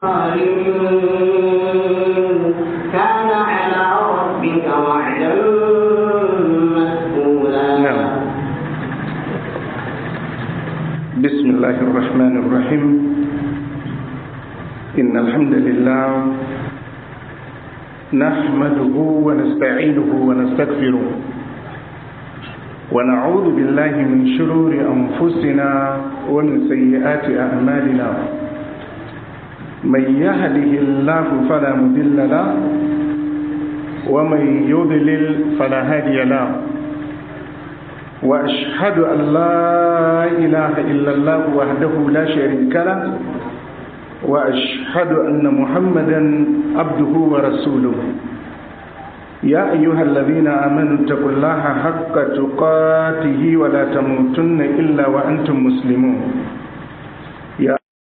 كان على ربك وعدا مسئولا نعم بسم الله الرحمن الرحيم إن الحمد لله نحمده ونستعينه ونستغفره ونعوذ بالله من شرور أنفسنا ومن سيئات أعمالنا من يهده الله فلا مضل له ومن يضلل فلا هادي له وأشهد أن لا إله إلا الله وحده لا شريك له وأشهد أن محمدا عبده ورسوله يا أيها الذين آمنوا اتقوا الله حق تقاته ولا تموتن إلا وأنتم مسلمون يا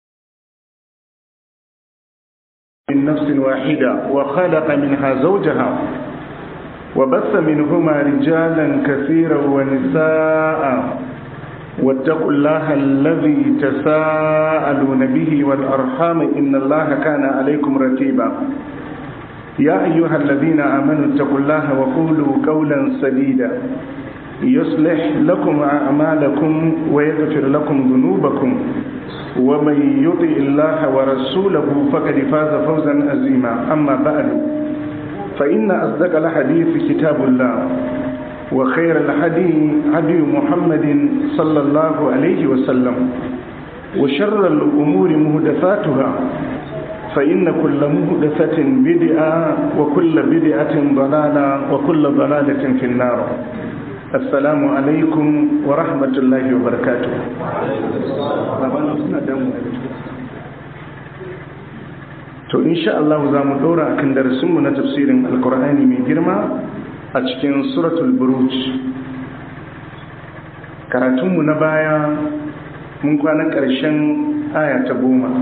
من نفس واحدة وخلق منها زوجها وبث منهما رجالا كثيرا ونساء واتقوا الله الذي تساءلون به والأرحام إن الله كان عليكم رتيبا يا أيها الذين آمنوا اتقوا الله وقولوا قولا سديدا يصلح لكم أعمالكم ويغفر لكم ذنوبكم ومن يطع الله ورسوله فقد فاز فوزا عظيما أما بعد فإن أصدق الحديث كتاب الله وخير الحديث هدي محمد صلى الله عليه وسلم وشر الأمور مهدفاتها فإن كل مهدفة بدعة وكل بدعة ضلالة وكل ضلالة في النار السلام عليكم ورحمة الله وبركاته to insha Allah za mu dora akan darasinmu na tafsirin alkur'ani mai girma a cikin suratul buruj karatunmu na baya mun kwana ƙarshen aya ta goma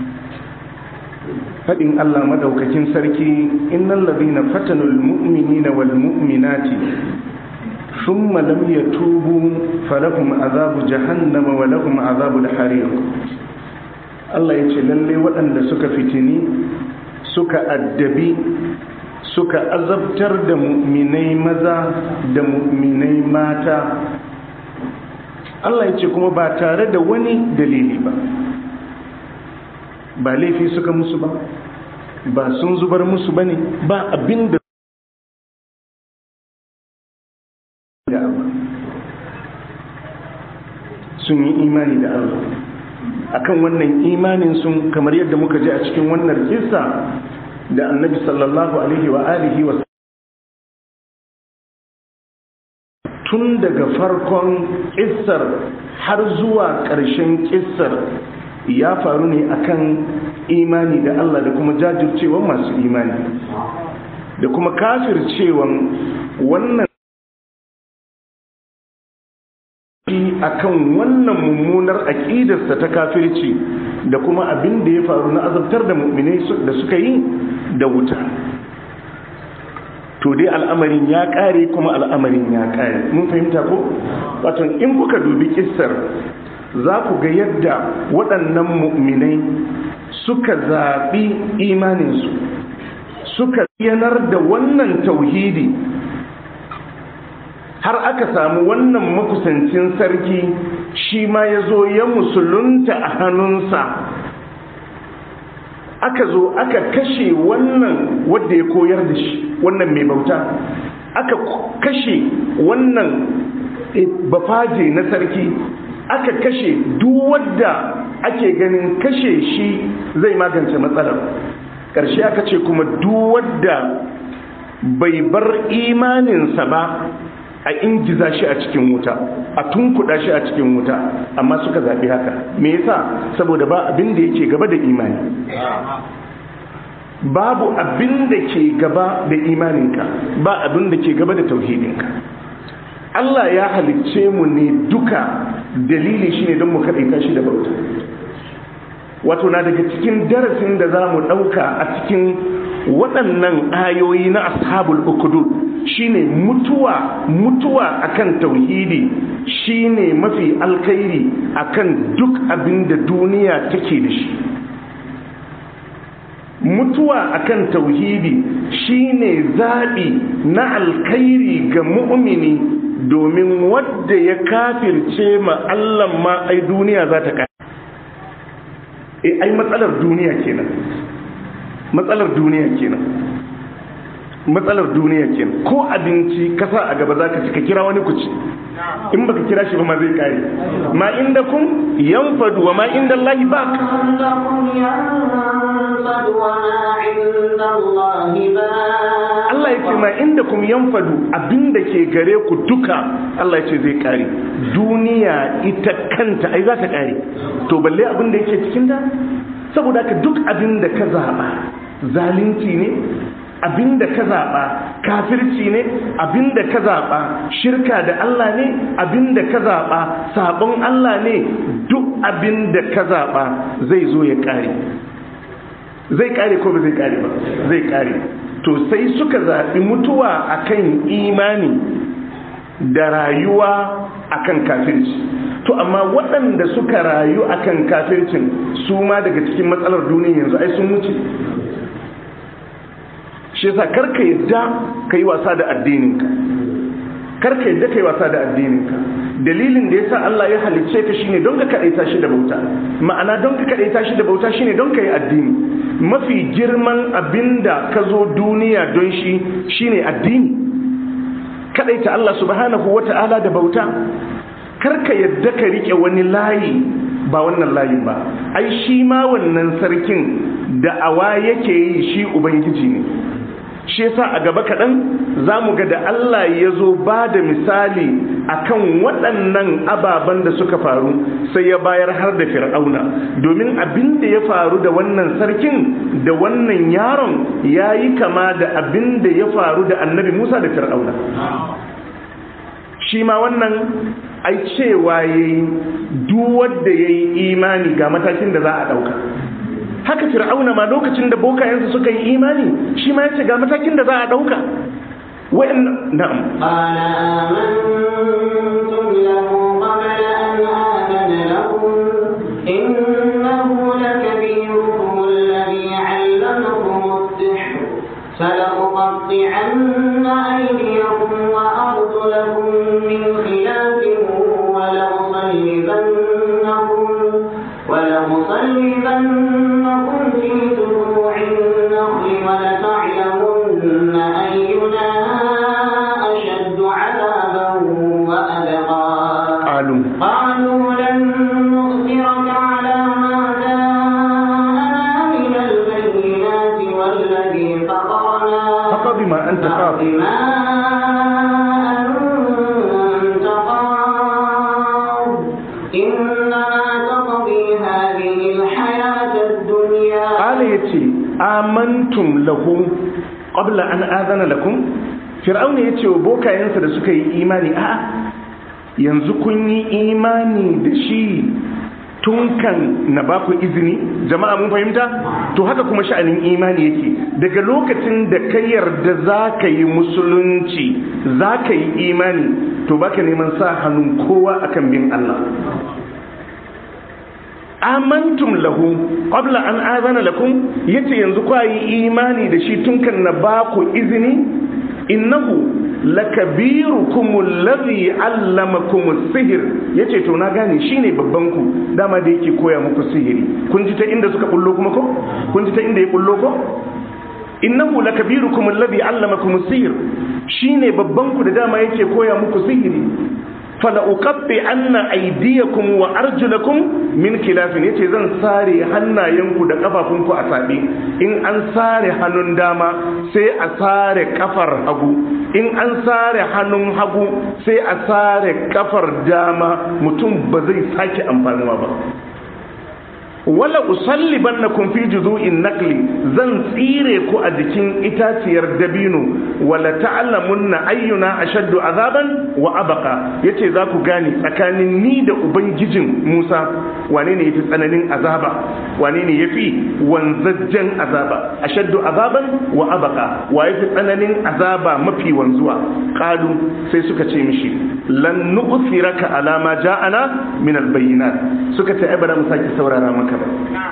faɗin Allah madaukakin sarki innal ladina fatanul mu'minina wal mu'minati thumma lam yatubu falahum azabu jahannama wa lahum azabul hariq Allah ya ce lalle waɗanda suka fitini suka addabi suka azabtar da mu'minai maza da mu'minai mata Allah ya ce kuma ba tare da wani dalili ba ba laifi suka musu ba ba sun zubar musu ba ne ba abin da sun yi imani da Allah akan wannan imanin sun kamar yadda muka ji a cikin wannan kissa da annabi sallallahu alaihi wa alihi wa tun daga farkon kissar har zuwa ƙarshen kissar ya faru ne akan imani da Allah da kuma jajircewan masu imani da kuma kafircewan wannan akan wannan mummunar aƙidarsa ta kafirci da kuma abin da ya faru na azabtar da mu'minai da suka yi da wuta to dai al'amarin ya ƙare kuma al'amarin ya ƙare mun fahimta ko wato in kuka dubi kissar za ku ga yadda waɗannan mu'minai suka zaɓi imaninsu suka yanar da wannan tauhidi har aka samu wannan makusancin sarki shi ma ya zo ya musulunta a hannunsa aka zo aka kashe wannan wadda ya koyar da shi wannan mai bauta aka kashe wannan bafaje na sarki aka kashe duk wadda ake ganin kashe shi zai magance matsalar ƙarshe aka ce kuma duk wadda bai bar imaninsa ba a ingiza shi a cikin wuta a tunkuɗa shi a cikin wuta amma suka zaɓi haka me yasa saboda ba abin da yake gaba da imani babu abin da ke gaba da imaninka ba abin da ke gaba da tauhidinka Allah ya halicce mu ne duka dalili shine don mu kaɗaita shi da bauta wato na daga cikin darasin da za mu ɗauka a cikin waɗannan ayoyi na ashabul ukudud shine mutuwa mutuwa akan tauhidi shine mafi alkhairi akan duk abin da duniya take da shi mutuwa akan tauhidi shine zaɓi na alkhairi ga mu'mini domin wadda ya kafirce ma Allah ma ai duniya za ta e ai matsalar duniya kenan matsalar duniya kenan matsalar duniya kenan ko abinci kasa a gaba zaka ci ka kira wani ku ci in baka kira shi ba ma zai kare ma inda kun yanfadu wa ma inda Allah ba Allah ya ce ma inda kun yanfadu abinda ke gare ku duka Allah ya ce zai kare duniya ita kanta ai za ta kare to balle abinda yake cikin ta saboda ka duk abinda ka zaba zalunci ne abinda ka zaɓa kafirci ne abinda ka zaɓa shirka da Allah ne abinda ka zaɓa sabon Allah ne duk abinda ka zaɓa zai zo ya ƙare zai ƙare ko ba zai ƙare ba zai ƙare to sai suka zaɓi mutuwa akan imani da rayuwa akan kafirci to amma waɗanda suka rayu akan kafircin su ma daga cikin matsalar duniya yanzu ai sun wuce shi yasa karka yadda ka yi wasa da addininka karka yadda ka yi wasa da addininka dalilin da yasa Allah ya halicce ka shine don ka kadaita shi da bauta ma'ana don ka kadaita shi da bauta shine don ka yi addini mafi girman abinda ka zo duniya don shi shine addini kadaita Allah subhanahu wata'ala da bauta karka yadda ka rike wani layi ba wannan layin ba ai shi ma wannan sarkin da awa yake yi shi ubangiji ne shi yasa a gaba kaɗan za mu ga da Allah ya zo ba da misali akan waɗannan ababen da suka faru sai ya bayar har da fir'auna domin abin da ya faru da wannan sarkin da wannan yaron ya yi kama da abin da ya faru da annabi musa da fir'auna shi ma wannan ai cewa ya yi duwadda ya yi imani ga matakin da za a ɗauka haka fir'auna ma lokacin da bokayensa suka yi imani shi ma ya ce ga matakin da za a ɗauka wa'in na'am فلأقطعن أيديكم وأرجلكم من خلاف ولأصلبنكم ولأصلبنكم في جذوع النخل ولتعلمن أينا أشد عذابا وأبقى قالوا قالوا لن نؤثرك على ما جاءنا من البينات والذي فطرنا فقض ما أنت قاض بما أنت قاض إنما تقضي هذه الحياة الدنيا قال يتي آمنتم له قبل أن آذن لكم fir'auna ya ce wa bokayensa da suka yi imani a yanzu kun yi imani da shi tun kan na ba ku izini jama'a mun fahimta to haka kuma sha'anin imani yake daga lokacin da ka yarda za ka yi musulunci za ka yi imani to baka neman sa hannun kowa akan bin Allah amantum lahu qabla an azana lakum yace yanzu kwa yi imani da shi tun kan na ba ku izini innahu lakabirukum alladhi allamakum as-sihr yace to na gane shine babban ku dama da yake koya muku sihiri kun ji ta inda suka bullo kuma ko kun ji ta inda ya bullo ko innahu lakabirukum alladhi allamakum as-sihr shine babban ku da dama yake koya muku sihiri fala uqabbi anna aydiyakum wa arjulakum min khilafin yace zan sare hannayenku da kafafunku a sabe in an sare hannun dama sai a sare kafar hagu in an sare hannun hagu sai a sare kafar dama mutum ba zai sake amfanuwa ba wala usallibannakum fi juzu'in nakli zan tsire ku a jikin itaciyar dabino wala ta'lamunna ayyuna ashaddu azaban wa abqa yace za ku gane tsakanin ni da ubangijin Musa wane ne yafi tsananin azaba wane ne yafi wanzajjen azaba ashaddu azaban wa abqa wa yafi tsananin azaba mafi wanzuwa qalu sai suka ce mishi lan nu'thiraka ala ma ja'ana min albayinat suka ce ai ba mu saki saurara maka ba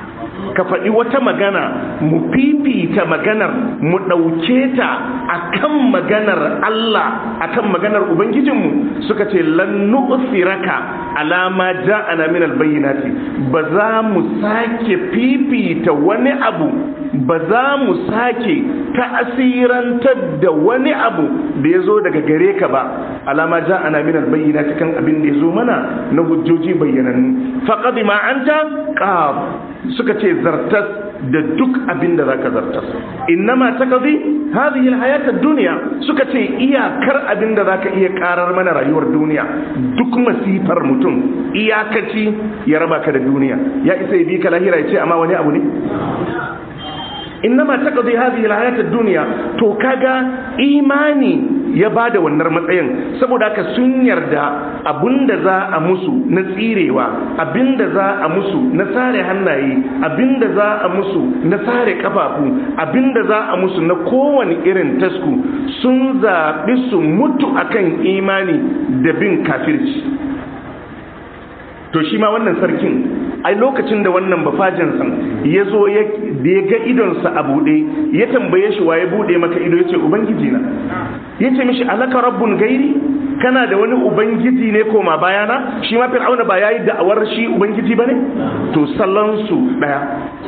ka faɗi wata magana mu fifita maganar mu ɗauke ta akan maganar Allah akan maganar ubangijinmu suka ce lan nu'thiraka alama ja'ana min albayyinati ba za mu sake fifita wani abu ba za mu sake ta'asirantar da wani abu da ya zo daga gare ka ba alama ja'ana min albayyinati kan abin da ya zo mana na hujjoji bayyanannu faqad ma anta qab suka ce zartas da duk abin da zaka zartas innama taqdi hadhihi alhayat ad-dunya suka ce iyakar abin da zaka iya karar mana rayuwar duniya duk masifar mutum iyakaci ya raba ka da duniya ya isa ya bi ka lahira ya ce amma wani abu ne innama taqdi hadhihi alhayat ad-dunya to kaga imani ya bada wannan matsayin saboda haka sun yarda abinda za a musu na tsirewa abinda za a musu na sare hannaye abinda za a musu na sare kafafu abinda za a musu na kowane irin tasku sun zaɓi su mutu akan imani da bin kafirci to shi ma wannan sarkin ai lokacin da wannan bafajin san ya zo da ya ga idonsa a buɗe ya tambaye shi waye buɗe maka ido ya ce ubangiji na ya ce mishi alaka rabbun gairi kana da wani ubangiji ne koma bayana shi ma fir'auna ba ya yi da'awar shi ubangiji ba ne to sallansu ɗaya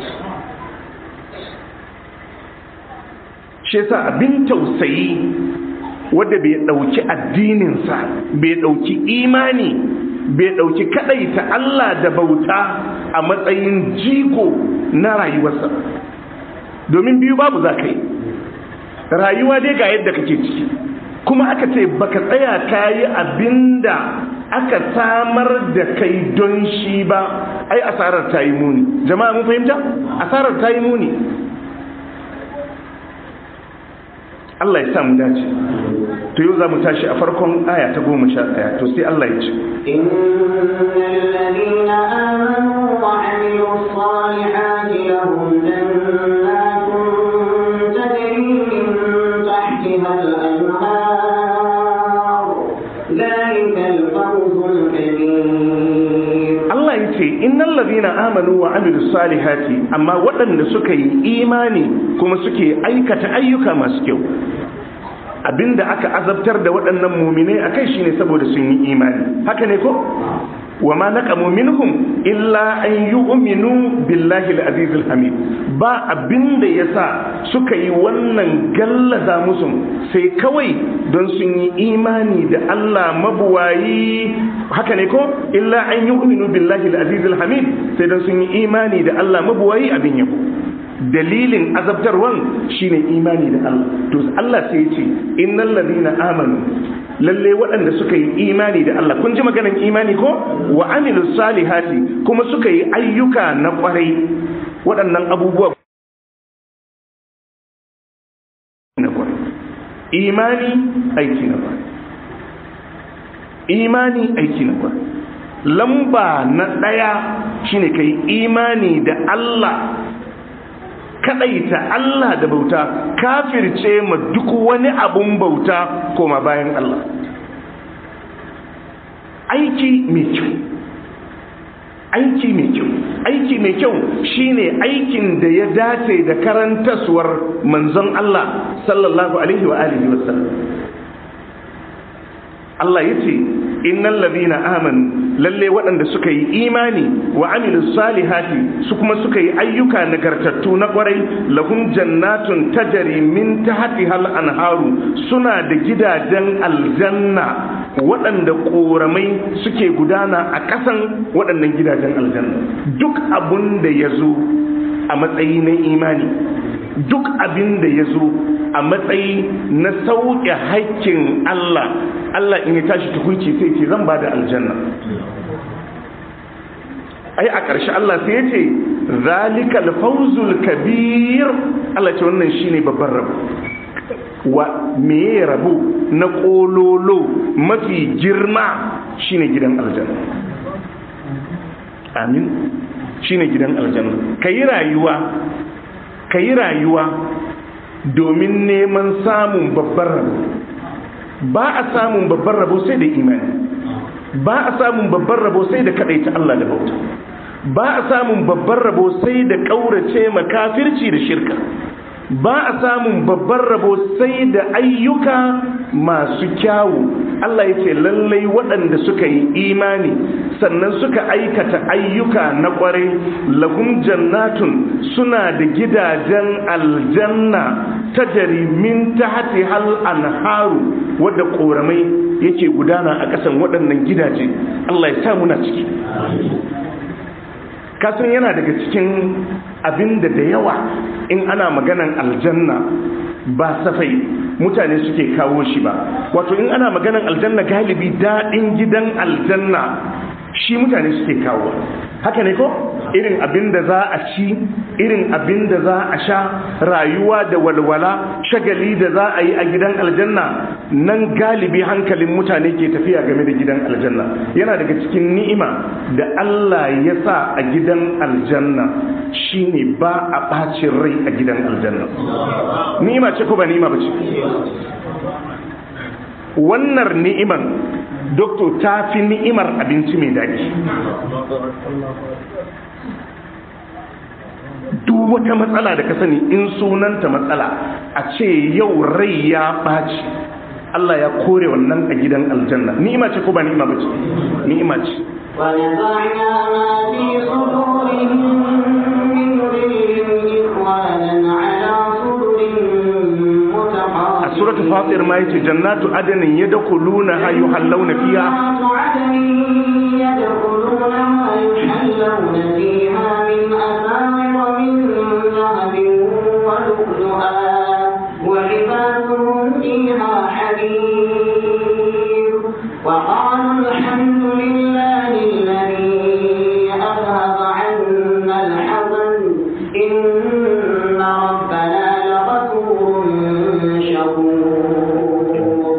shi yasa abin tausayi wadda bai ɗauki addininsa bai ɗauki imani bai ɗauki kaɗaita Allah da bauta a matsayin jigo na rayuwarsa domin biyu babu za ka yi rayuwa dai ga yadda kake ciki kuma aka ce baka tsaya ka yi abinda aka samar da kai don shi ba ai asarar ta yi muni jama'a mun fahimta asarar ta yi muni Allah ya samu dace to yau za mu tashi a farkon aya ta goma sha ɗaya to sai Allah ya ce الذين آمنوا وعملوا الصالحات لهم جنات تجري من تحتها الأنهار ذلك الفوز الكبير Allah ya ce innal ladina amanu wa amilus salihati amma waɗanda suka yi imani kuma suke aikata ayyuka masu kyau abinda aka azabtar da waɗannan muminai akai shine saboda sun yi imani haka ne ko wa ma naqamu minhum illa an yu'minu billahi al-aziz al-hamid ba abinda yasa suka yi wannan gallaza musu sai kawai don sun yi imani da Allah mabuwayi haka ne ko illa an yu'minu billahi al-aziz al-hamid sai don sun yi imani da Allah mabuwayi abin yabo dalilin azabtarwan shine imani da Allah to Allah sai ya ce innal ladina amanu lalle waɗanda suka yi imani da Allah kun ji maganan imani ko wa amilus salihati kuma suka yi ayyuka na kwarai waɗannan abubuwa na kwarai imani aiki na kwarai imani aiki na kwarai lamba na ɗaya shine kai imani da Allah kadaita Allah da bauta kafirce ma duk wani abun bauta koma bayan Allah aiki mai kyau aiki mai kyau aiki mai kyau shine aikin da ya dace da karantaswar manzon Allah sallallahu alaihi wa alihi wasallam Allah yace innal ladina amanu lalle waɗanda suka yi imani wa amilus salihati su kuma suka yi ayyuka nagartattu na kwarai lahum jannatun tajri min tahtiha al-anharu suna da gidajen aljanna waɗanda ƙoramai suke gudana a ƙasan waɗannan gidajen aljanna duk abun da ya zo a matsayi na imani duk abin da ya zo a matsayi na sauƙe haƙƙin Allah Allah in ya tashi tukunci sai ce zan ba da aljanna ai a ƙarshe Allah sai ya ce zalikal fawzul kabir Allah ce wannan shine babban rabo wa meye rabo na kololo mafi girma shine gidan aljanna amin shine gidan aljanna kayi rayuwa kayi rayuwa domin neman samun babban rabo ba a samun babban rabo sai da imani ba a samun babban rabo sai da kadaita Allah da bauta ba a samun babban rabo sai da ƙaurace makafirci da shirka ba a samun babban rabo sai da ayyuka masu kyawu Allah ya ce lallai waɗanda suka yi imani sannan suka aikata ayyuka na ƙwarai lahum jannatun suna da gidajen aljanna ta min tahti hal anharu wadda ƙoramai yake gudana a ƙasan waɗannan gidaje Allah ya sa muna ciki kasan yana daga cikin abin da da yawa in ana maganan aljanna ba safai mutane suke kawo shi ba wato in ana maganan aljanna galibi daɗin gidan aljanna shi mutane suke kawo haka ne ko irin abin da za a ci irin abin da za a sha rayuwa da walwala shagali da za a yi a gidan aljanna nan galibi hankalin mutane ke tafiya game da gidan aljanna yana daga cikin ni'ima da Allah ya sa a gidan aljanna shine ba a ɓacin rai a gidan aljanna ni'ima ce ko ba ni'ima ba ce wannan ni'iman doktor ta fi ni'imar abinci mai daɗi duk wata matsala da ka sani in sunanta matsala a ce yau rai ya ɓaci Allah ya kore wannan a gidan aljanna ni'ima ce ko ba ni'ima ba ce ni'ima ce ونزعنا ما في صدورهم من غل إخوانا على سرر a متقابلين suratul fatir ma yace jannatu adnin yadkhuluna yuhallawna fiha جنات عدن يدخلونها يحلون فيها من أساور من ذهب ولؤلؤا ولباسهم فيها حرير وقالوا الحمد لله الذي أذهب عنا الحزن إن ربنا لغفور شكور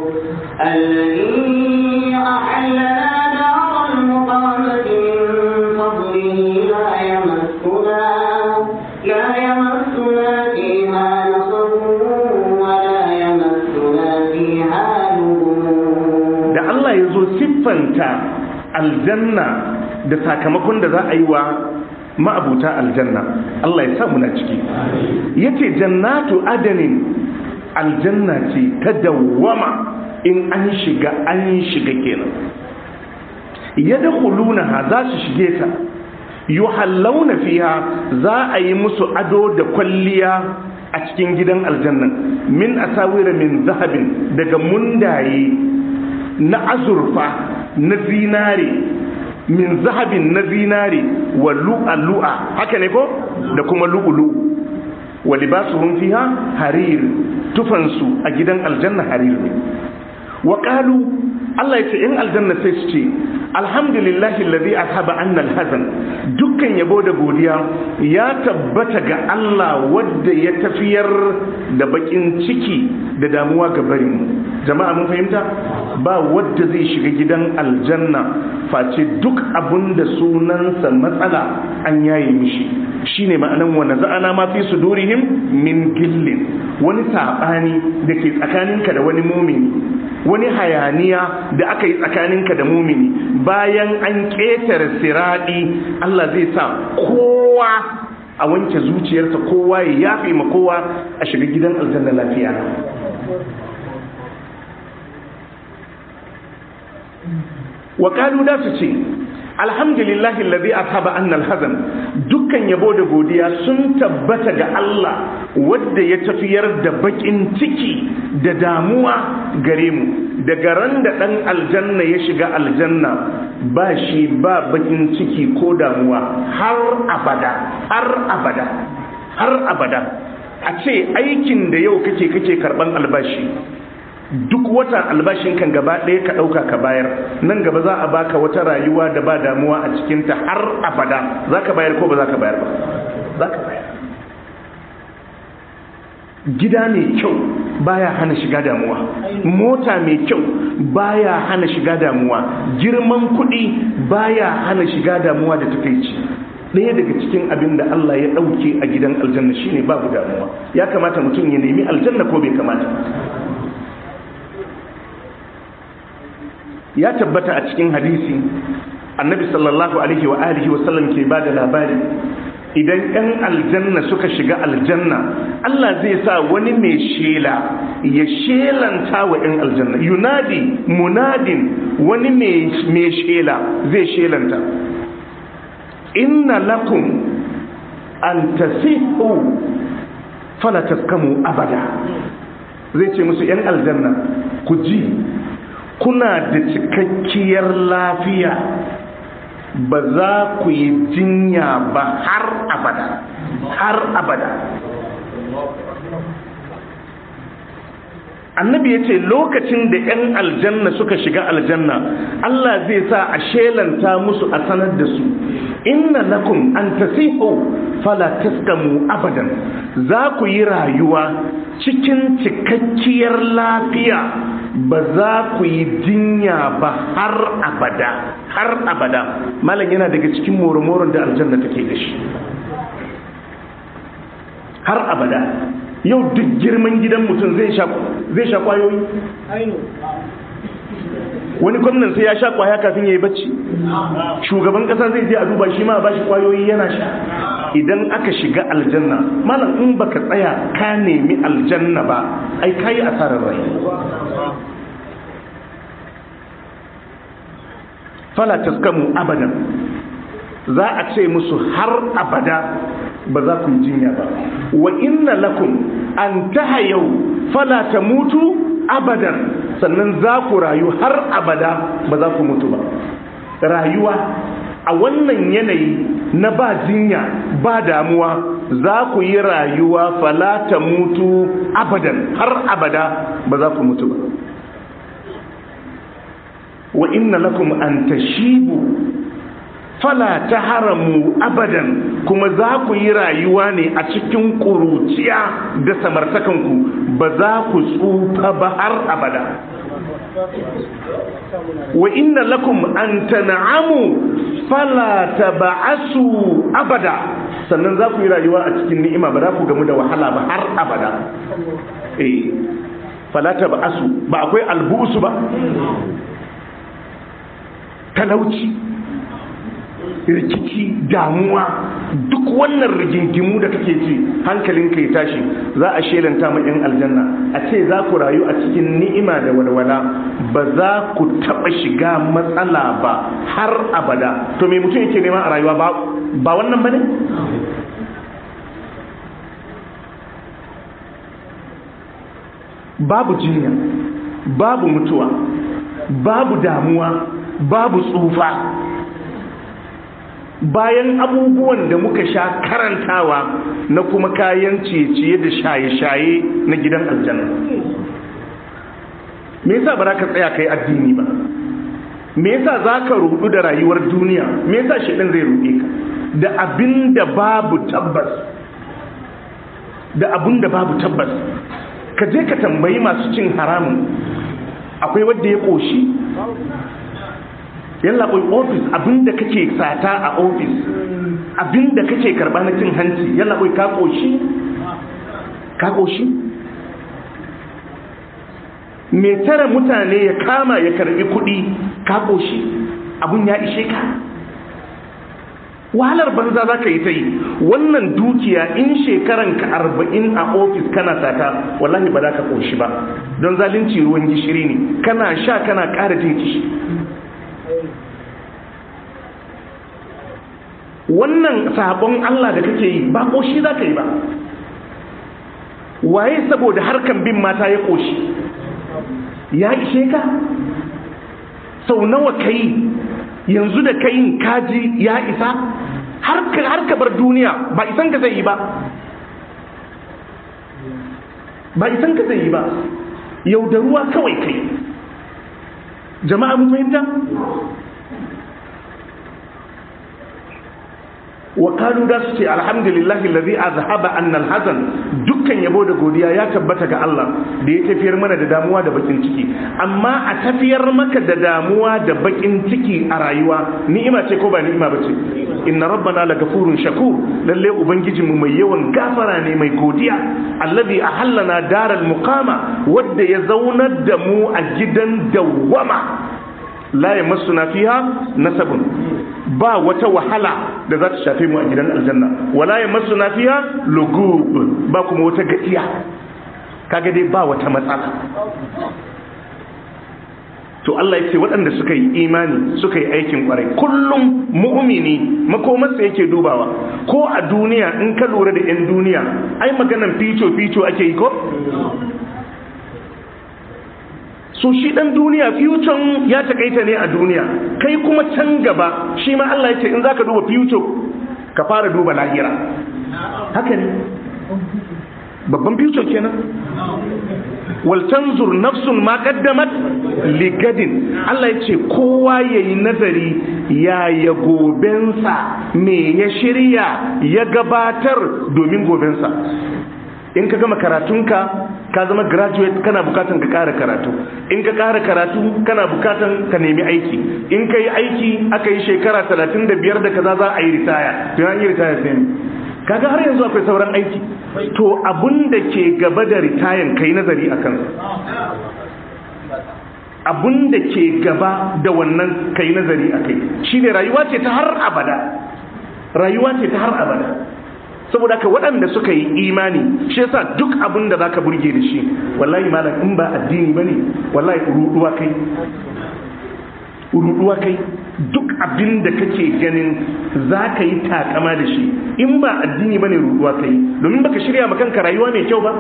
الذي أحلنا دار المقامة من فضله لا يمسنا لا يمسنا فيها نصب ولا يمسنا فيها لغوب da Allah ya zo siffanta aljanna da sakamakon da za a yi wa ma'abuta aljanna Allah ya sa muna ciki yace jannatu adanin aljanna ce ta dawwama in an shiga an shiga kenan yadkhulunaha za su shige ta yuhallawna fiha za a yi musu ado da kwalliya a cikin gidan aljannan min asawira min zahabin daga mundaye na azurfa na zinare min zahabin na zinare wa lu'a haka ne ko da kuma lu'ulu wa libasuhum fiha harir tufansu a gidan aljanna harir ne wa qalu Allah ya ce in aljanna sai su ce alhamdulillahi alladhi azhaba anna alhazan dukkan yabo da godiya ya tabbata ga Allah wadda ya tafiyar da bakin ciki da damuwa ga barin jama'a mun fahimta ba wadda zai shiga gidan aljanna face duk abun da sunansa matsala an yaye mishi shine ma'anan wa naza'ana ma fi sudurihim min gillin wani sabani da ke tsakaninka da wani mumini wani hayaniya da aka yi tsakaninka da mumini bayan an ƙetare siraɗi Allah zai sa kowa a wanke zuciyarsa kowa ya yafe ma kowa a shiga gidan aljanna lafiya wa kalu da su ce alhamdulillahi alladhi ashaba anna alhazan dukkan yabo da godiya sun tabbata ga Allah wanda ya tafiyar da bakin ciki da damuwa gare mu daga ran da dan aljanna ya shiga aljanna ba shi ba bakin ciki ko damuwa har abada har abada har abada a ce aikin da yau kake kake karban albashi duk wata albashin kan gaba ɗaya ka ɗauka ka bayar nan gaba za a baka wata rayuwa da ba damuwa a cikinta har abada za ka bayar ko ba za ka bayar ba za ka bayar gida mai kyau baya hana shiga damuwa mota mai kyau baya hana shiga damuwa girman kuɗi baya hana shiga damuwa da takaici ɗaya daga cikin abin da Allah ya ɗauke a gidan aljanna shine babu damuwa ya kamata mutum ya nemi aljanna ko bai kamata ya tabbata a cikin hadisi annabi sallallahu alaihi wa alihi wa sallam ke ba da labari idan 'yan aljanna suka shiga aljanna Allah zai sa wani mai shela ya shelanta wa 'yan aljanna yunadi munadin wani mai shela zai shelanta inna lakum an tasihu fala taskamu abada zai ce musu 'yan aljanna ku ji kuna da cikakkiyar lafiya ba za ku yi jinya ba har abada har abada annabi ya ce lokacin da 'yan aljanna suka shiga aljanna Allah zai sa a shelanta musu a sanar da su inna lakum an tasihu fala taskamu abadan za ku yi rayuwa cikin cikakkiyar lafiya ba za ku yi jinya ba har abada har abada malam yana daga cikin moromoron da aljanna take da shi har abada yau duk girman gidan mutum zai sha kwayoyi wani gwamnan sai ya sha kwaya kafin ya yi bacci shugaban kasa zai je a duba shi ma ba shi kwayoyi yana sha idan aka shiga aljanna malam in baka tsaya ka nemi aljanna ba ai kayi asarar rai fala taskamu abadan za a ce musu har abada ba za ku yi jinya ba wa inna lakum an tahayau fala tamutu abadan sannan za ku rayu har abada ba za ku mutu ba rayuwa a wannan yanayi na ba jinya ba damuwa za ku yi rayuwa fala tamutu abadan har abada ba za ku mutu ba wa inna lakum an tashibu fala ta haramu abadan kuma za ku yi rayuwa ne a cikin ƙuruciya da samartakanku ba za ku tsufa ba har abada wa inna lakum an tan'amu fala taba'asu abada sannan za ku yi rayuwa a cikin ni'ima ba za ku gamu da wahala ba har abada eh fala taba'asu ba akwai albusu ba talauci rikici damuwa duk wannan rigingimu da kake ji hankalin ka ya tashi za a shelanta ma yan aljanna a ce za ku rayu a cikin ni'ima da walwala ba za ku taɓa shiga matsala ba har abada to me mutum yake nema a rayuwa ba wannan ba ne babu jinya babu mutuwa babu damuwa babu tsufa bayan abubuwan da muka sha karantawa na kuma kayan ciye-ciye da shaye-shaye na gidan aljanna me yasa ba za ka tsaya kai addini ba me yasa za ka rudu da rayuwar duniya me yasa shaɗin zai ruɗe ka da abin da babu tabbas da abin da babu tabbas ka je ka tambayi masu cin haramun akwai wadda ya ƙoshi yalla koi ofis abinda kake sata a ofis abinda kake karba na cin hanci yalla koi ka koshi ka koshi me tara mutane ya kama ya karbi kudi ka koshi abun ya ishe ka wahalar banza za ka yi ta yi wannan dukiya in shekaran ka arba'in a ofis kana sata wallahi ba za ka koshi ba don zalunci ruwan gishiri ne kana sha kana ƙara jin kishi wannan sabon Allah da kake yi ba koshi za ka yi ba waye saboda harkan bin mata ya koshi ya ishe ka sau nawa ka yi yanzu da kayin kaji ya isa har ka bar duniya ba isan ka zai yi ba ba isan ka zai yi ba yau da ruwa kawai kai jama'a mun fahimta wa kalu da su ce alhamdulillahi allazi azhaba anna alhazan dukkan yabo da godiya ya tabbata ga Allah da ya tafiyar mana da damuwa da bakin ciki amma a tafiyar maka da damuwa da bakin ciki a rayuwa ni'ima ce ko ba ni'ima bace inna rabbana lagafurun shakur lalle ubangiji mu mai yawan gafara ne mai godiya allazi ahallana daral muqama wanda ya zaunar da mu a gidan dawwama la yamassuna fiha nasabun ba wata wahala da za ta shafe mu a gidan aljanna wala yamassuna fiha lugub ba kuma wata gajiya kaga dai ba wata matsala to Allah ya ce waɗanda suka yi imani suka yi aikin ƙwarai kullum mu'mini makomarsa yake dubawa ko a duniya in ka lura da 'yan duniya ai maganan fico-fico ake yi ko? so shi ɗan duniya fiucon ya takaita ne a duniya kai kuma can gaba shi ma Allah ya ce in za ka duba fiuco ka fara duba lahira haka ne babban fiuco kenan waltanzur nafsun ma kaddamat ligadin Allah ya ce kowa ya yi nazari ya ya gobensa me ya shirya ya gabatar domin gobensa in ka gama karatunka ka zama graduate kana bukatan ka kara karatu in ka kara karatu kana bukatan ka nemi aiki in ka yi aiki aka yi shekara 35 da kaza za a yi ritaya to an yi ritaya sai kaga har yanzu akwai sauran aiki to abun da ke gaba da ritayan kai nazari a kansa abun da ke gaba da wannan kai nazari a kai shine rayuwa ce ta har abada rayuwa ce ta har abada saboda ka waɗanda suka yi imani shi yasa duk abin da zaka burge da shi wallahi malam in ba addini bane wallahi ruduwa kai ruduwa kai duk abin da kake ganin za ka yi takama da shi in ba addini bane ruduwa kai domin baka shirya ma kanka rayuwa mai kyau ba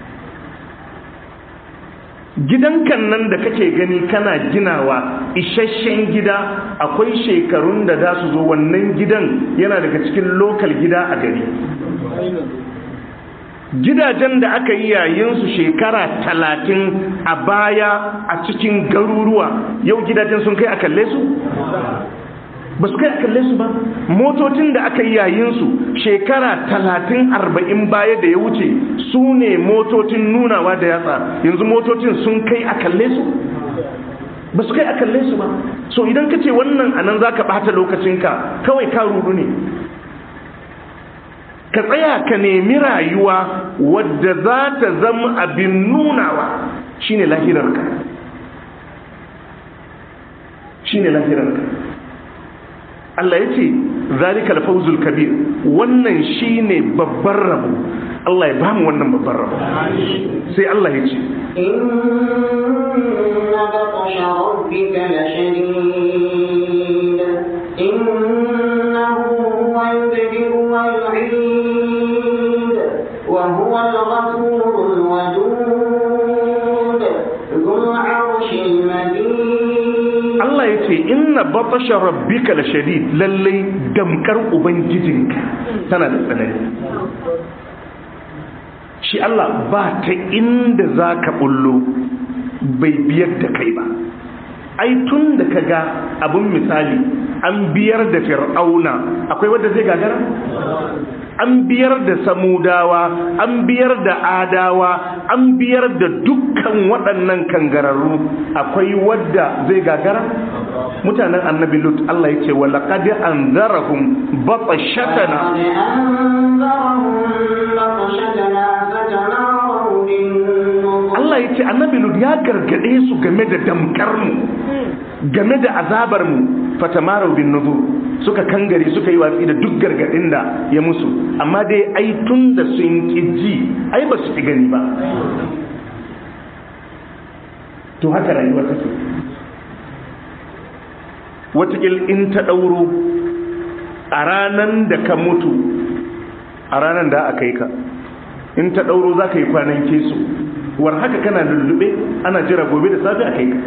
gidankan nan da kake gani kana ginawa isasshen gida akwai shekarun da za su zo wannan gidan yana daga cikin lokal gida a gari gidajen da aka yi yayinsu shekara talatin a baya a cikin garuruwa yau gidajen sun kai a kalle su ba su kai a kalle su ba motocin da aka yi yayinsu shekara talatin arba'in baya da ya wuce su ne motocin nunawa da yatsa yanzu motocin sun kai a kalle su ba su kai a kalle su ba so idan ka ce wannan anan za ka ɓata lokacinka kawai ka rudu ne ka tsaya ka nemi rayuwa wadda za ta zama abin nunawa shine lahirarka shine lahirarka Allah ya ce zalika alfawzul kabir wannan shine babban rabo Allah ya bamu wannan babban rabo sai Allah ya ce inna batsha rabbika lashadid innahu huwa yubdi'u wa yu'id wa huwa al-ghafurul wadud dhul 'arshil majid Allah ya ce inna batasha rabbika la shadid lallai damkar ubangijinka tana da tsanani shi Allah ba ta inda za ka bullo bai biyar da kai ba ai tun da ka ga abun misali an biyar da fir'auna akwai wadda zai gagara an biyar da samudawa an biyar da adawa an biyar da dukkan waɗannan kangararru akwai wadda zai gagara mutanen annabi lut Allah ya ce wa laqad anzarahum batashatana Allah ya ce annabi lut ya gargade su game da damkar mu game da azabar mu fatamaru bin nuzur suka kangare suka yi watsi da duk gargadin da ya musu amma dai ai tun da sun ji ai ba su fi gani ba to haka rayuwa take watakil in ta ɗauro a ranan da ka mutu a ranan da aka yi ka in ta ɗauro za ka yi kwanan kesu war haka kana lullube ana jira gobe da safe a kai ka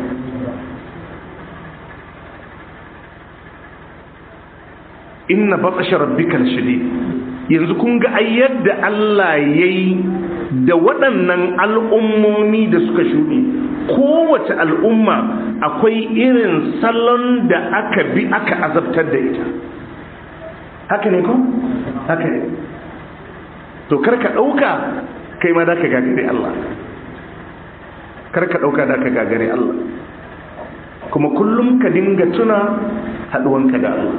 inna batsashe rabbikal shadid yanzu kun ga ai yadda Allah yayi da waɗannan al'ummomi da suka shuɗe kowace al'umma akwai irin salon da aka bi aka azabtar da ita haka ne ko haka ne to karka ɗauka kai ma da ka gagare Allah karka ɗauka da ka gagare Allah kuma kullum ka dinga tuna haɗuwanka da Allah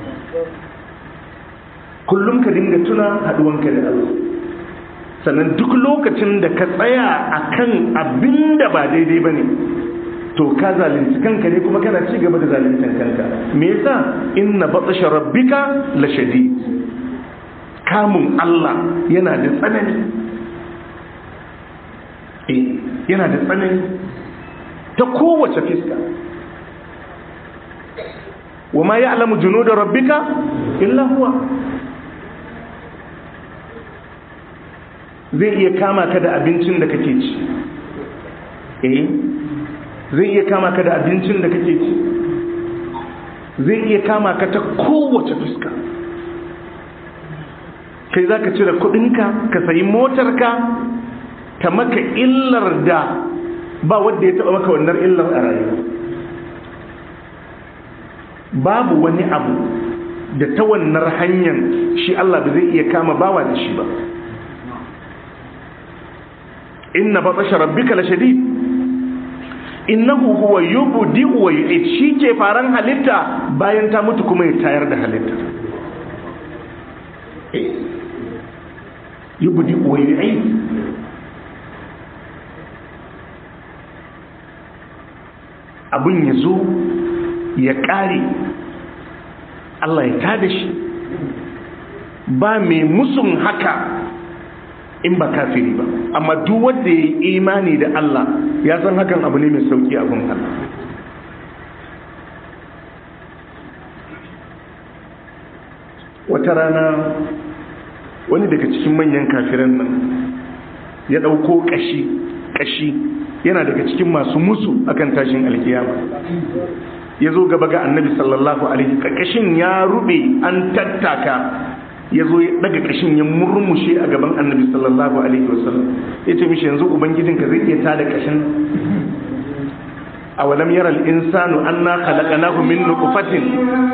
kullum ka dinga tuna haɗuwanka da Allah sannan duk lokacin da ka tsaya a kan abin da ba daidai ba ne to ka zalunci kanka ne kuma kana ci gaba da zaluntan kanka me yasa inna batsha rabbika la shadid kamun Allah yana da tsanani eh yana da tsanani ta kowace fiska wa ma ya'lamu junuda rabbika illa huwa zai iya kama ka da abincin da kake ci eh zai iya kama ka da abincin da kake ci zai iya kama ka ta kowace fuska kai za ka cire kudinka ka sayi motarka ta maka illar da ba wadda ya taba maka wannan illar a rayuwa babu wani abu da ta wannan hanyar shi Allah ba zai iya kama bawa da shi ba inna batasha rabbika lashadid innahu huwa yubdi wa yu'id shi ke faran halitta bayan ta mutu kuma ya tayar da halitta yubdi wa yu'id abun ya zo ya ƙare Allah ya tada shi ba mai musun haka in ba kafiri ba amma duk wanda ya yi imani da Allah ya san hakan abu ne mai sauki abin Allah wata rana wani daga cikin manyan kafiran nan ya ɗauko ƙashi ƙashi yana daga cikin masu musu akan tashin alkiyama ya zo gaba ga annabi sallallahu alaihi ƙarƙashin ya rube an tattaka ya zo ya daga kashin ya murmushe a gaban annabi sallallahu alaihi wasallam ya ce mishi yanzu ubangijinka zai iya tada kashin a walam yara al'insanu an na khalaqanahu min nutfatin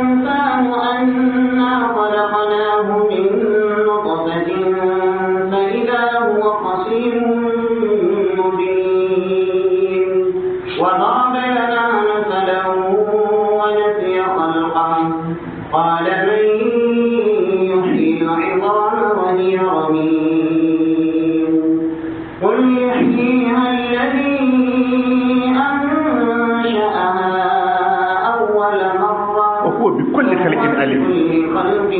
وضرب لنا مثلا ونسي خلقه قال من العظام وهي رميم قل يحييها الذي أنشأها أول مرة وهو بكل خلق عليم بكل خلق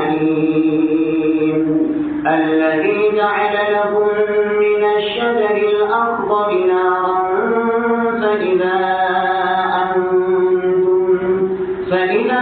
عليم الذي جعل لكم من الشجر الأخضر نارا فإذا أنتم فإذا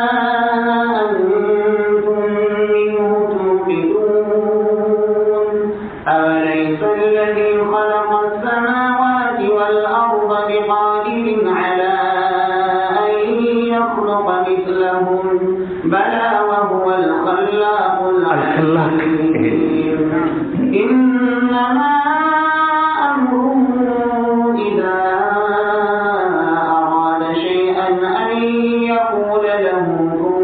أوليس الذي خلق السماوات والأرض بقادر على أن يخلق مثلهم بلى وهو الخلاق العليم إنما أمره إذا أراد شيئا أن يقول له كن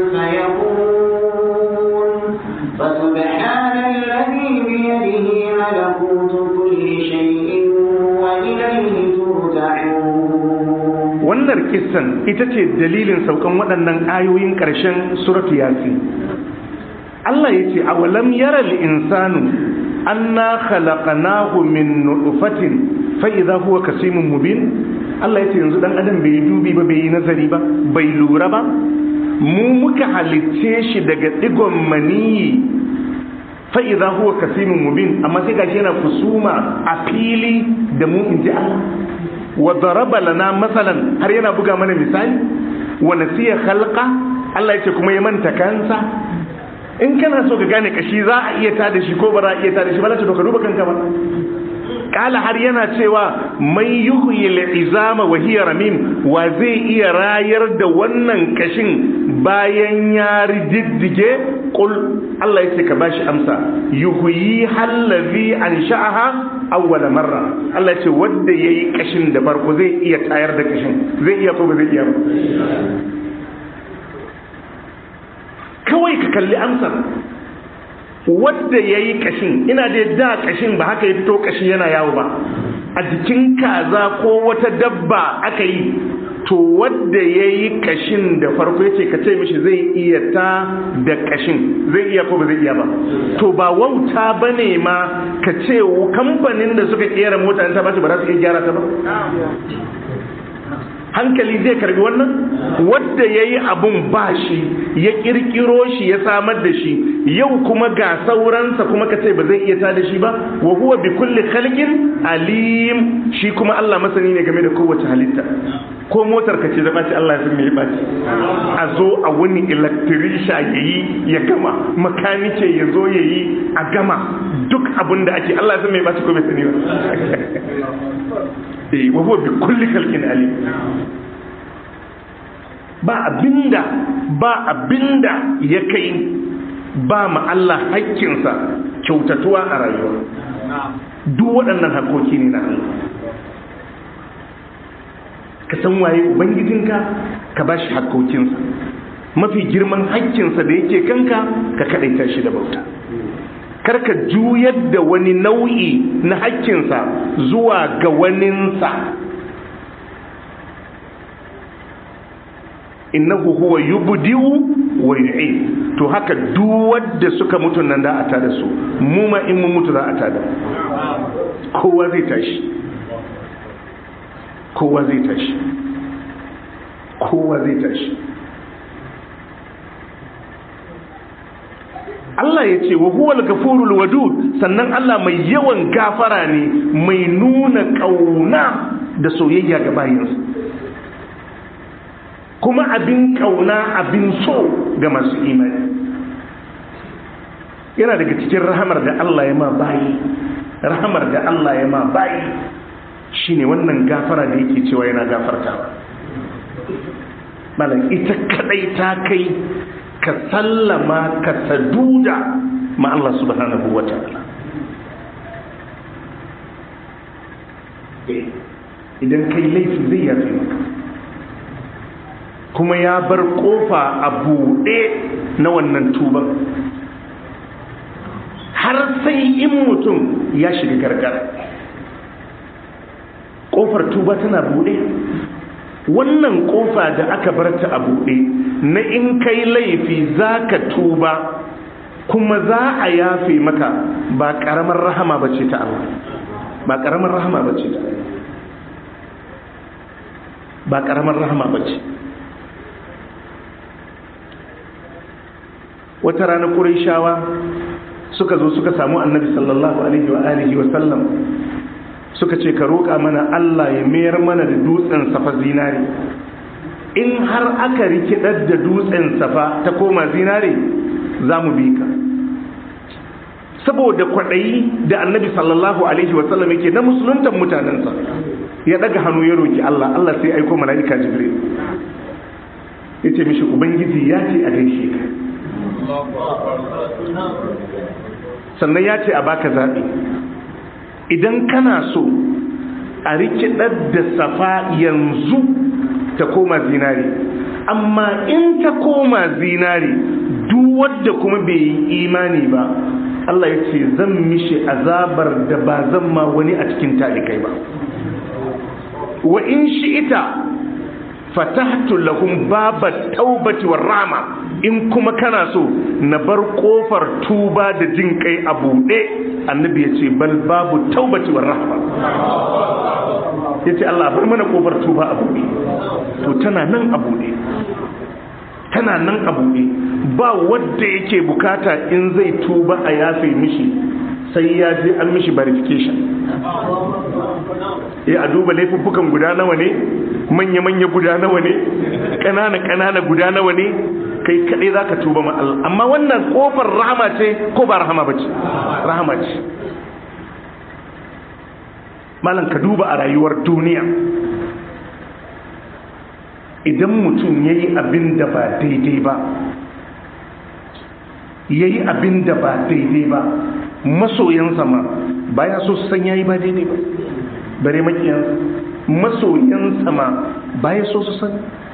فيكون فسبحان الذي بيده ملكوت كل شيء وإليه ترجعون wannan kissan ita ce dalilin saukan waɗannan ayoyin ƙarshen suratu yasin Allah ya ce awalam yara insanu anna khalaqnahu min nutfatin fa idza huwa kasimun mubin Allah ya ce yanzu dan adam bai yi dubi ba bai yi nazari ba bai lura ba mu muka halicce shi daga digon maniyi fa idza huwa kasimun mubin amma sai gashi yana kusuma a fili da mu inji Allah wa daraba lana masalan har yana buga mana misali wa nasiya khalqa Allah ya ce kuma ya manta kansa in kana so ka gane kashi za a iya tada shi ko ba za a iya tada shi ba to ka duba kanka ba kala har yana cewa mai yuhyi izama wa hiya ramim wa zai iya rayar da wannan kashin bayan ya riddige qul Allah yace ka bashi amsa yuhyi hallazi ansha'aha awwal marra Allah yace wanda yayi kashin da farko zai iya tayar da kashin zai iya ko ba zai iya ba kawai ka kalli amsar wadda ya yi kashin ina da da kashin ba haka ya fito kashi yana yawo ba a jikin kaza ko wata dabba aka yi to wadda ya yi kashin da farko ya ce ka ce mishi zai iya ta da kashin zai iya ko ba zai iya ba to ba wauta ba ne ma ka ce kamfanin da suka kera mota ta ba ba za su iya gyara ta ba hankali zai karbi wannan wadda ya yi abun ba shi ya kirkiro shi ya samar da shi yau kuma ga sauransa kuma ka ce ba zai iya tada shi ba wa huwa bi kulli khalqin alim shi kuma Allah masani ne game da kowace halitta ko motar ka ce da ɓaci Allah ya san me ya ɓaci a zo a wani electrician ya yi ya gama makanike ya zo ya yi a gama duk abin da ake Allah ya san me ya ɓaci ko bai sani ba eh wa huwa bi kulli khalqin alim ba abinda ba abinda ya kai ba ma Allah hakkinsa kyautatuwa a rayuwa duk waɗannan hakoki ne na Allah ka san waye ubangijinka ka ba shi hakkokinsa mafi girman hakkinsa da yake kanka ka kaɗaita shi da bauta karka juyar da wani nau'i na hakkinsa zuwa ga waninsa innahu huwa yubdi'u wa yu'id to haka duk wanda suka mutu nan da a tada su mu ma in mun mutu za a tada kowa zai tashi kowa zai tashi kowa zai tashi Allah ya ce wa huwal gafurul wadud sannan Allah mai yawan gafara ne mai nuna kauna da soyayya ga bayinsa kuma abin kauna abin so ga masu imani yana daga cikin rahamar da Allah ya ma bayi rahamar da Allah ya ma bayi shine wannan gafara da yake cewa yana gafartawa malam ita kadai ta kai ka sallama ka saduda ma Allah subhanahu wa ta'ala idan kai laifi zai yafe maka kuma ya bar kofa a buɗe na wannan tuban har sai in mutum ya shiga gargara kofar tuba tana buɗe wannan kofa da aka bar ta a buɗe na in kai laifi za ka tuba kuma za a yafe maka ba ƙaramar rahama ba ce ta Allah ba ƙaramar rahama ba ce ta ba ƙaramar rahama ba ce wata rana shawa suka zo suka samu annabi sallallahu alaihi wa alihi wa sallam suka ce ka roƙa mana Allah ya mayar mana da dutsen safa zinare in har aka rikidar da dutsen safa ta koma zinare za mu bi ka saboda kwaɗayi da annabi sallallahu alaihi wa sallam yake na musuluntan mutanensa ya daga hannu ya roki Allah Allah sai aiko mala'ika jibril ya ce mishi ubangiji ya ce a gaishe ka sannan ya ce a baka zaɓi idan kana so a rikidar da safa yanzu ta koma zinari amma in ta koma zinari duk wadda kuma bai yi imani ba Allah ya ce zan mishi azabar da ba zan ma wani a cikin talikai ba wa in shi ita fatahtu lahum babat taubati war rahma in kuma kana so na bar kofar tuba da jin kai a buɗe annabi ya ce bal babu taubati war rahma ya ce Allah bar mana kofar tuba a buɗe to tana nan a buɗe tana nan a buɗe ba wadda yake bukata in zai tuba a yafe mishi sai ya je an mishi verification ya a duba laifuffukan guda nawa ne manya-manya guda nawa ne ƙanana-ƙanana guda nawa ne kai kaɗai za ka tuba ma Allah amma wannan ƙofar rahama ce ko ba rahama ba ce rahama ce malam ka duba a rayuwar duniya idan mutum ya yi abin da ba daidai ba ya yi abin da ba daidai ba masoyansa ma ba ya so su san ya yi ba daidai ba bare makiyansa masoyansa ma ba ya so su san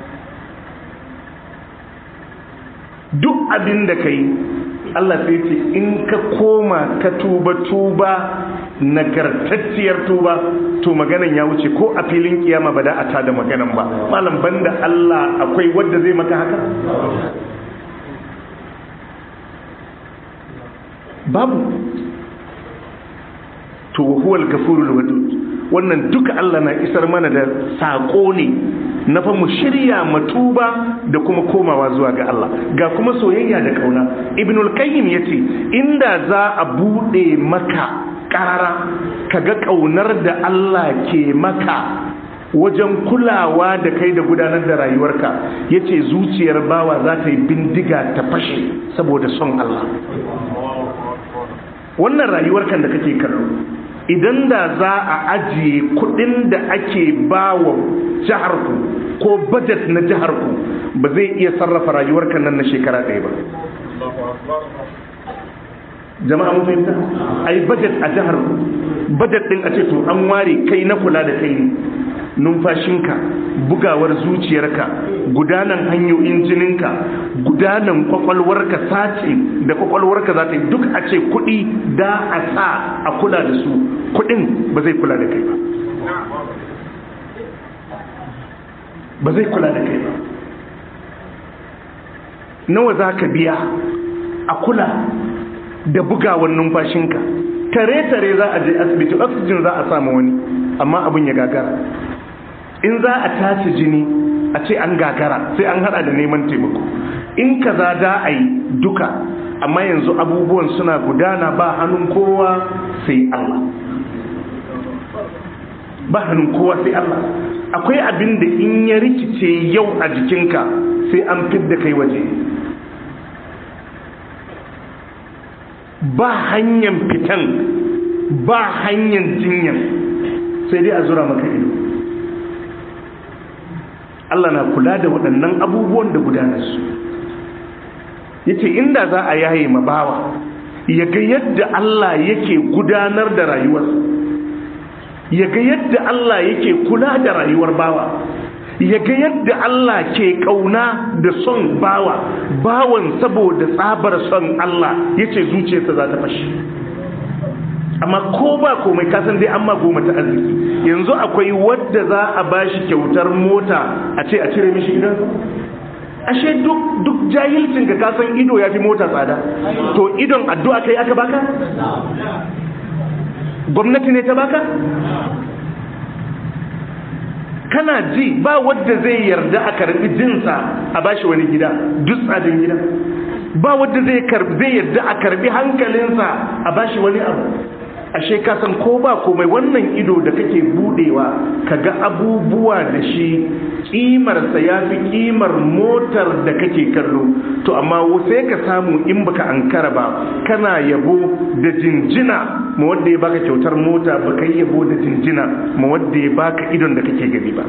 duk abin da ka yi Allah sai ce in ka koma ka tuba tuba nagartacciyar tuba to maganan ya wuce ko a filin kiyama ba da a tada maganan ba malam banda Allah akwai wadda zai maka haka babu to huwal gafurul wadud wannan duka Allah na isar mana da saƙo ne na fa mu shirya matuba da kuma komawa zuwa ga Allah ga kuma soyayya da kauna ibnul qayyim yace inda za a bude maka karara kaga kaunar da Allah ke maka wajen kulawa da kai da gudanar da rayuwarka yace zuciyar bawa za ta yi bindiga ta fashe saboda son Allah wannan rayuwarkan da kake kallo idan da za a ajiye kudin da ake bawa jiharku ko budget na jiharku ba zai iya sarrafa rayuwarka nan na shekara ɗaya ba jama'a mun fahimta ai budget a jihar budget din a ce to an ware kai na kula da kai ne numfashinka bugawar zuciyarka gudanan hanyoyin jininka gudanan kwakwalwarka sace da kwakwalwarka za ta yi duk a ce kuɗi da a sa a kula da su kuɗin ba zai kula da kai ba ba zai kula da kai ba nawa za ka biya a kula da bugawar numfashinka tare-tare za a je asibiti oxygen za a samu wani amma abin ya gagara in za a tace jini a ce an gagara sai an hada da neman taimako in kaza da a yi duka amma yanzu abubuwan suna gudana ba hannun kowa sai Allah ba hannun kowa sai Allah akwai abin da in ya rikice yau a jikinka sai an fidda kai waje ba hanyar fitan ba hanyar jinyan sai dai a zura maka ido Allah na kula da waɗannan abubuwan da gudanarsu ya ce inda za a yaye mabawa ya ga yadda Allah yake gudanar da rayuwarsa ya ga yadda Allah yake kula da rayuwar bawa ya ga yadda Allah ke kauna da son bawa bawan saboda tsabar son Allah ya ce zuciyarsa za ta fashi amma ko ba komai kasan dai amma goma ta arziki yanzu akwai wadda za a bashi kyautar mota a ce a cire mishi idan ashe duk duk jahilcin ka kasan ido ya fi mota tsada to idon addu'a kai aka baka gwamnati ne ta baka kana ji ba wadda zai yarda a karbi jinsa a bashi wani gida duk tsadin gida ba wadda zai karbi zai yarda a karbi hankalinsa a bashi wani abu ashe ka san ko ba komai wannan ido da kake budewa kaga abubuwa da shi kimarsa ya fi kimar motar da kake kallo to amma sai ka samu in baka ankara ba kana yabo da jinjina ma wanda ya baka kyautar mota baka yi yabo da jinjina ma wanda ya baka idon da kake gani ba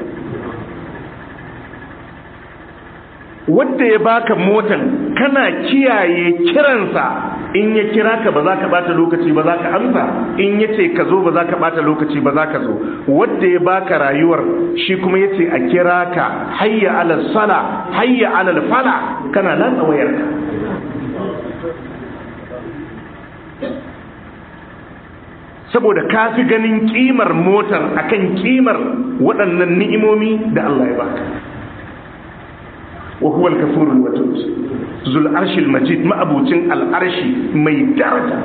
wadda ya baka motan kana kiyaye kiransa in ya kira ka ba za ka bata lokaci ba za ka amsa in ya ce ka zo ba za ka bata lokaci ba za ka zo wadda ya baka rayuwar shi kuma ya ce a kira ka hayya alal sala hayya alal fala kana latsa wayarka saboda ka fi ganin kimar motar akan kimar waɗannan ni'imomi da Allah ya baka وهو الكفور الودود ذو العرش المجيد ما أبوتين العرش مي درجة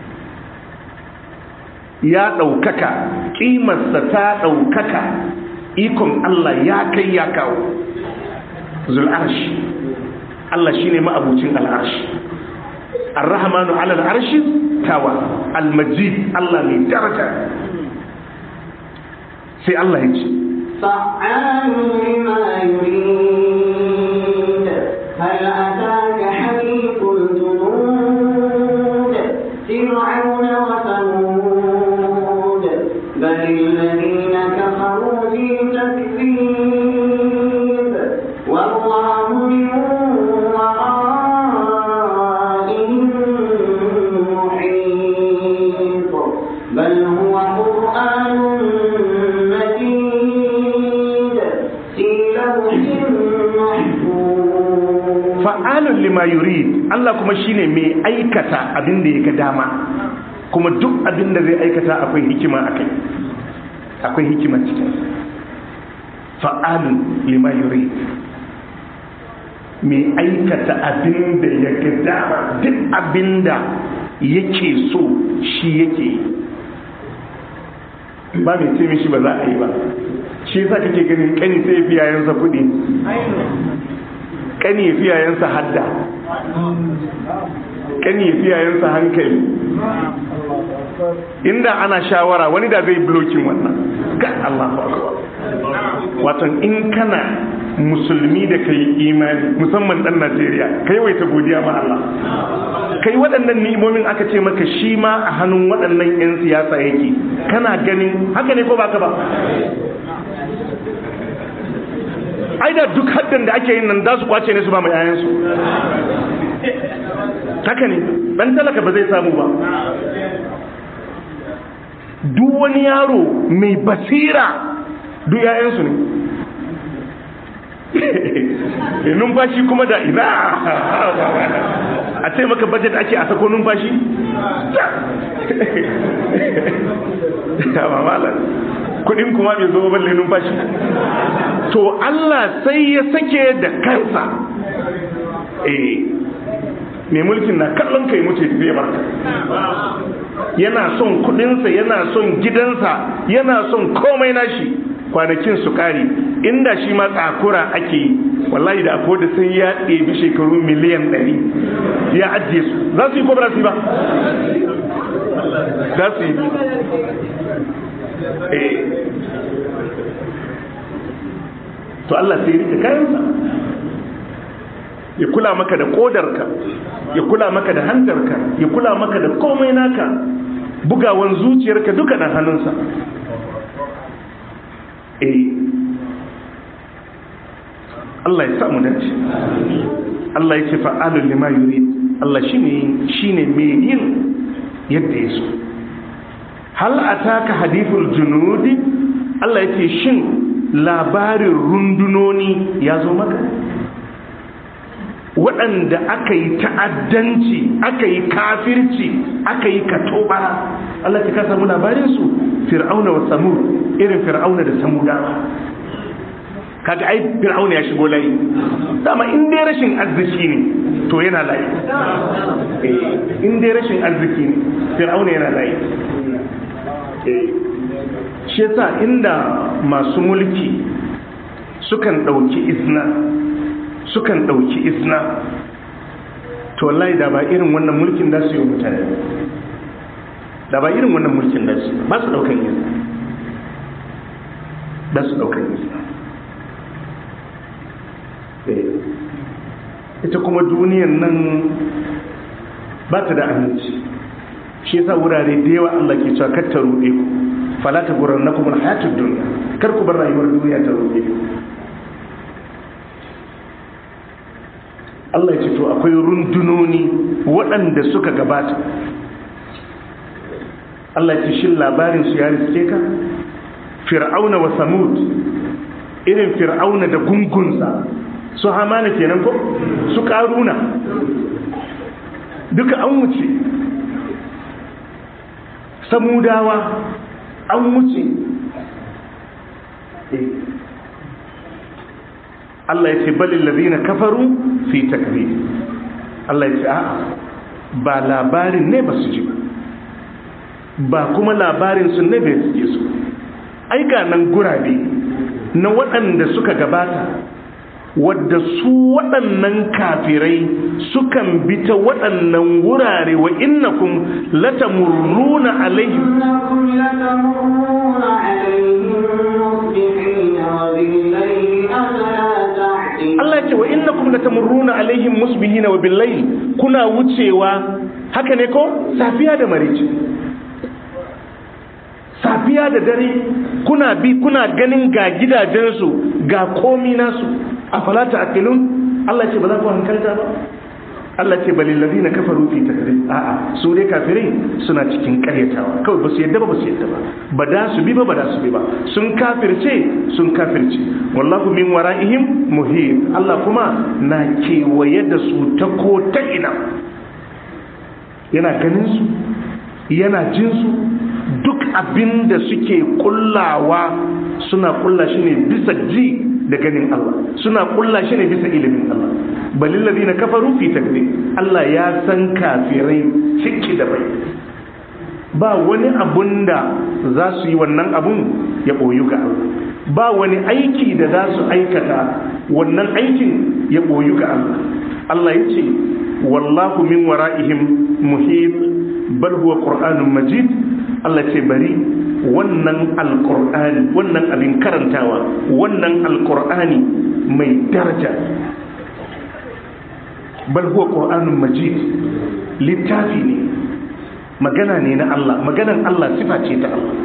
يا ɗaukaka ƙimarsa ta ɗaukaka ikon Allah ya kai ya kawo zul'arshi Allah shi ne ma'abucin al'arshi arrahmanu alal arshi tawa almajid Allah mai daraja sai Allah ya ce فعال لما يريد هل أتاك حديث الجنود فرعون وثمود بل الذين كفروا في تكذيب والله من ورائهم محيط بل هو قرآن مجيد في لوح محفوظ fa'alun lima yurid Allah kuma shine mai aikata abin da ya ga dama kuma duk abin da zai aikata akwai hikima akai akwai hikima cikin fa'alun lima yurid mai aikata abin da ya ga dama duk abin da yake so shi yake yi ba mai ce mishi ba za a yi ba shi yasa kake ganin kani sai ya fi yayansa kuɗi kani ya fi yayansa hadda kani ya fi yayansa hankali inda ana shawara wani da zai blokin wannan ga Allah watan in kana musulmi da kai imani musamman dan Najeriya kai waita godiya ma Allah kai waɗannan ni'imomin aka ce maka shi ma a hannun waɗannan 'yan siyasa yake kana ganin haka ne ko baka ba ai da duk haddan da ake yin nan za su kwace ne su ba mai yayansu haka ne dan talaka ba zai samu ba duk wani yaro mai basira duk yayansu ne numfashi kuma da ina a ce maka budget ake a sako numfashi kudin kuma bai zo balle numfashi to Allah sai ya sake da kansa eh mai mulkin na kallon kai mutu zai barka yana son kudinsa yana son gidansa yana son komai nashi kwanakin su kare inda shi ma tsakura ake yi wallahi da akwai da sai ya ɗebi shekaru miliyan ɗari ya ajiye su za su yi ko ba za su yi ba za su yi to Allah sai rike kayansa ya kula maka da kodarka ya kula maka da hantarka ya kula maka da komai naka bugawan zuciyarka duka na hannunsa eh Allah ya samu dace Allah ya ce fa'alul lima yurid Allah shine shine mai yin yadda ya so hal ataka hadithul junudi Allah ya ce shin labarin rundunoni ya zo maka waɗanda aka yi ta'addanci aka yi kafirci aka yi katobara Allah ta ka samu labarinsu fir'auna wa samud irin fir'auna da samudawa kaga ai fir'auna ya shigo layi dama in dai rashin arziki ne to yana layi in dai rashin arziki ne fir'auna yana layi shi yasa inda masu mulki sukan ɗauki isna sukan ɗauki isna to wallahi da ba irin wannan mulkin da su yi mutane da ba irin wannan mulkin da su ba su ɗaukan isna da su ɗaukan isna ita kuma duniyan nan ba ta da aminci shi yasa wurare da yawa Allah ke cewa kar ta ruɗe ku fala ta gurar na kuma hayatun duniya kar ku bar rayuwar duniya ta ruɗe ku Allah ya ce to akwai rundunoni waɗanda suka gabata Allah ya ce shin labarin su ya riske ka fir'auna wa samud irin fir'auna da gungunsa su hamana kenan ko su karuna duka an wuce samudawa an wuce Allah ya ce balin lazina kafaru fi takbir Allah ya ce a'a ba labarin ne ba su ji ba kuma labarin su ne bai suke su ai ga nan gurabe na waɗanda suka gabata wadda su waɗannan kafirai sukan bi ta waɗannan wurare wa innakum latamurruna alaihim Allah ce wa innakum latamurruna alaihim musbihina wa billayl kuna wucewa haka ne ko safiya da marici safiya da dare kuna bi kuna ganin ga gidajensu ga komi nasu a falata akilun Allah ce ba za ku hankalta ba Allah ce balil ladina kafaru fi takdir a'a su dai kafirai suna cikin karyatawa kawai ba su yadda ba ba su yadda ba ba da su bi ba ba da su bi ba sun kafirce sun kafirce wallahu min wara'ihim muhit Allah kuma na kewaye da su ta ko ta ina yana ganin su yana jin su duk abin da suke kullawa suna kulla shi ne bisa ji da ganin Allah suna kulla shi ne bisa ilimin Allah balil ladina kafaru fi takdir Allah ya san kafirai ciki da bai ba wani abun da za su yi wannan abun ya ɓoyu ga Allah ba wani aiki da za su aikata wannan aikin ya ɓoyu ga Allah Allah ya ce wallahu min wara'ihim muhit bal huwa qur'anun majid Allah ce bari wannan alqur'ani wannan abin karantawa wannan alqur'ani mai daraja bal huwa qur'anun majid littafi ne magana ne na Allah maganan Allah sifa ce ta Allah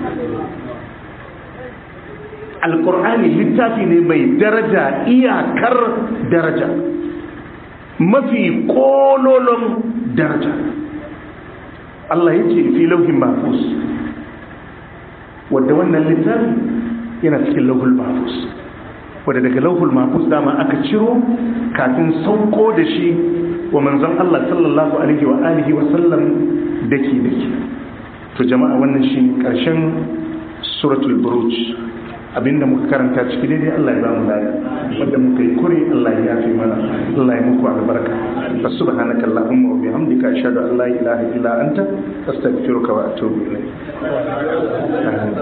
alqur'ani littafi ne mai daraja iyakar daraja mafi kololon daraja Allah ya ce fi lauhin mahfuz wadda wannan littafi yana cikin lauhul mahfuz wadda daga lauhul mahfuz dama aka ciro kafin sauko da shi wa manzon Allah sallallahu alaihi wa alihi wa sallam dake dake to jama'a wannan shi karshen suratul buruj abinda muka karanta ciki daidai Allah ya ba mu lada wanda muka yi kure Allah ya yafe mana Allah ya muku albarka fa subhanaka allahumma wa bihamdika ashhadu an la ilaha illa anta astaghfiruka wa atubu ilayk